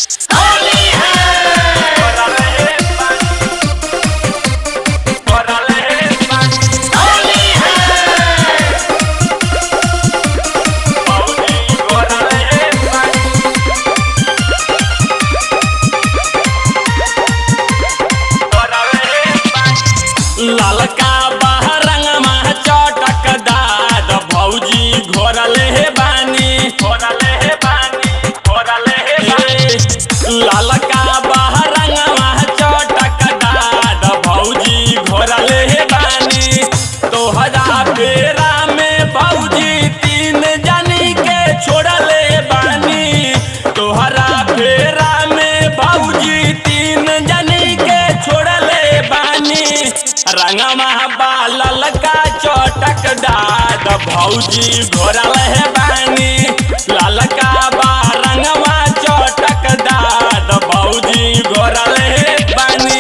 ललका बहरंगमा चटकदार भौजी घोरले हे बानी घोरले हे बानी घोरले हे बानी ललका बहरंगमा चटकदार भौजी घोरले हे बानी तोहरा बेरा में भौजी तीन जनी के छोड़ले बानी तोहरा बेरा में भौजी तीन जनी के छोड़ले बानी रंगमा बालल का चटक दाद भौजी घोरल है बानी ललका बा रंगमा चटक दाद भौजी घोरल है बानी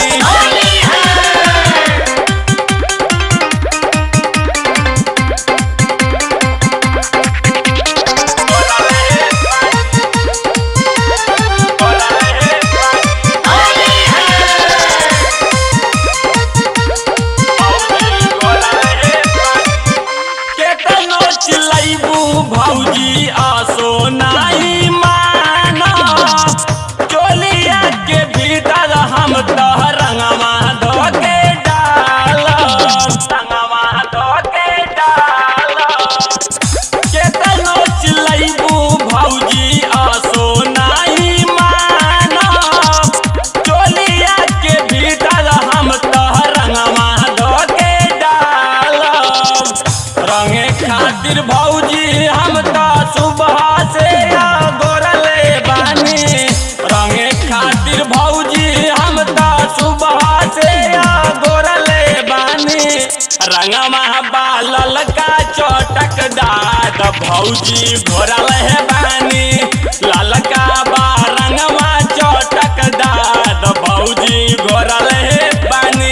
केतनो चिलैबू भौजी आसो नाही माना चोलिया के भीतर हम तह रंगवा धो के डाल रंगवा धो के डाल केतनो चिलैबू भौजी आसो नाही माना चोलिया के भीतर हम तह रंगवा धो के डाल रंगे खातिर भौजी हम तो सुबह से गोरले बानी रंगे खातिर भौजी हम तो सुबह से गोरले बानी रंगमा बालल का चटक दाद भौजी घोरल है बानी ललका बा रंगमा चटक दाद भौजी घोरल है बानी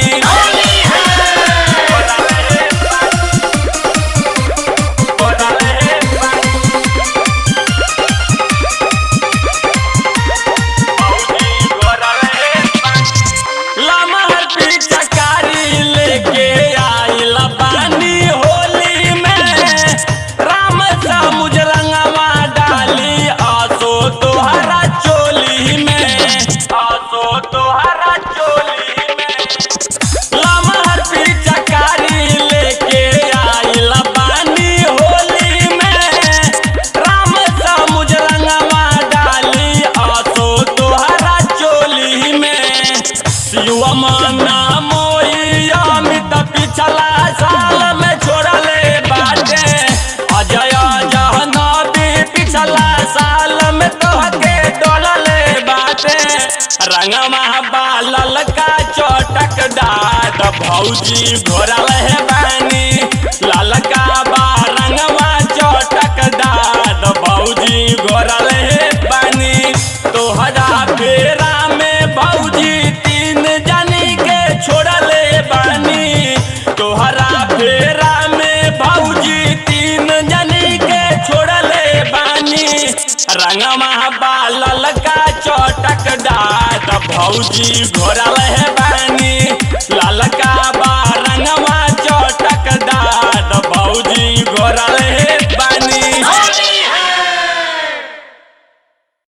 लमहर पिचकारी लेके आइल बानी होली में राम सा मुजरंगवा डाली आसो तोहरा चोली में आसो तोहरा चोली में लमहर पिचकारी लेके आइल बानी होली में राम सा मुजरंगवा डाली आसो तोहरा चोली में शिवमना मोई अमित पिछला साल में छोड़ले बाटे अजय जहनबी पिछला साल में तोहके डोलले बाटे रंगमा बालल का चटक दाद भौजी घोरल है बानी ललका बा रंगमा चटक दाद भौजी घोरल है बानी तोहरा फेरा में भौजी तीन जनी के छोड़ले बानी तोहरा फेरा में भौजी तीन जनी के छोड़ले बानी रंगमा बालल का चटक दाद भौजी घोरल है बानी ललका बा